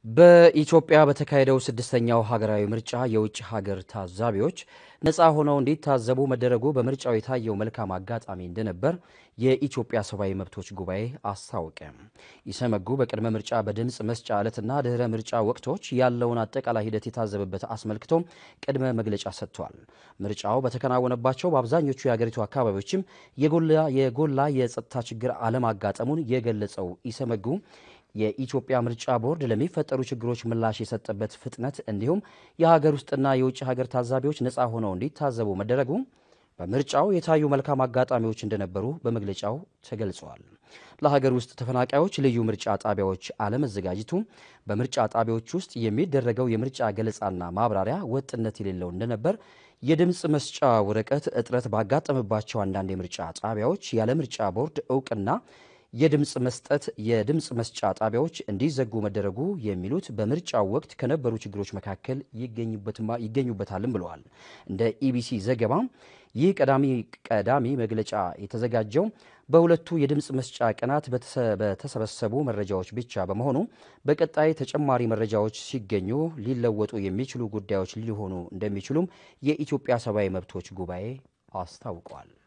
በኢትዮጵያ በተካሄደው ስድስተኛው ሀገራዊ ምርጫ የውጭ ሀገር ታዛቢዎች ነፃ ሆነው እንዲታዘቡ መደረጉ በምርጫው የታየው መልካም አጋጣሚ እንደነበር የኢትዮጵያ ሰብአዊ መብቶች ጉባኤ አስታወቀ። ኢሰመጉ በቅድመ ምርጫ በድምፅ መስጫ ዕለትና ድህረ ምርጫ ወቅቶች ያለውን አጠቃላይ ሂደት የታዘበበት አስመልክቶ ቅድመ መግለጫ ሰጥቷል። ምርጫው በተከናወነባቸው በአብዛኞቹ የሀገሪቱ አካባቢዎችም የጎላ የጸጥታ ችግር አለማጋጠሙን የገለጸው ኢሰመጉ የኢትዮጵያ ምርጫ ቦርድ ለሚፈጠሩ ችግሮች ምላሽ የሰጠበት ፍጥነት እንዲሁም የሀገር ውስጥና የውጭ ሀገር ታዛቢዎች ነፃ ሆነው እንዲታዘቡ መደረጉ በምርጫው የታዩ መልካም አጋጣሚዎች እንደነበሩ በመግለጫው ተገልጸዋል። ለሀገር ውስጥ ተፈናቃዮች ልዩ ምርጫ ጣቢያዎች አለመዘጋጀቱ በምርጫ ጣቢያዎች ውስጥ የሚደረገው የምርጫ ገለጻና ማብራሪያ ወጥነት የሌለው እንደነበር፣ የድምፅ መስጫ ወረቀት እጥረት ባጋጠመባቸው አንዳንድ የምርጫ ጣቢያዎች ያለ ምርጫ ቦርድ እውቅና የድምፅ መስጠት የድምፅ መስጫ ጣቢያዎች እንዲዘጉ መደረጉ የሚሉት በምርጫው ወቅት ከነበሩ ችግሮች መካከል ይገኙበታልም ብለዋል። እንደ ኢቢሲ ዘገባ ይህ ቀዳሚ ቀዳሚ መግለጫ የተዘጋጀው በሁለቱ የድምፅ መስጫ ቀናት በተሰበሰቡ መረጃዎች ብቻ በመሆኑ በቀጣይ ተጨማሪ መረጃዎች ሲገኙ ሊለወጡ የሚችሉ ጉዳዮች ሊሆኑ እንደሚችሉም የኢትዮጵያ ሰብአዊ መብቶች ጉባኤ አስታውቋል።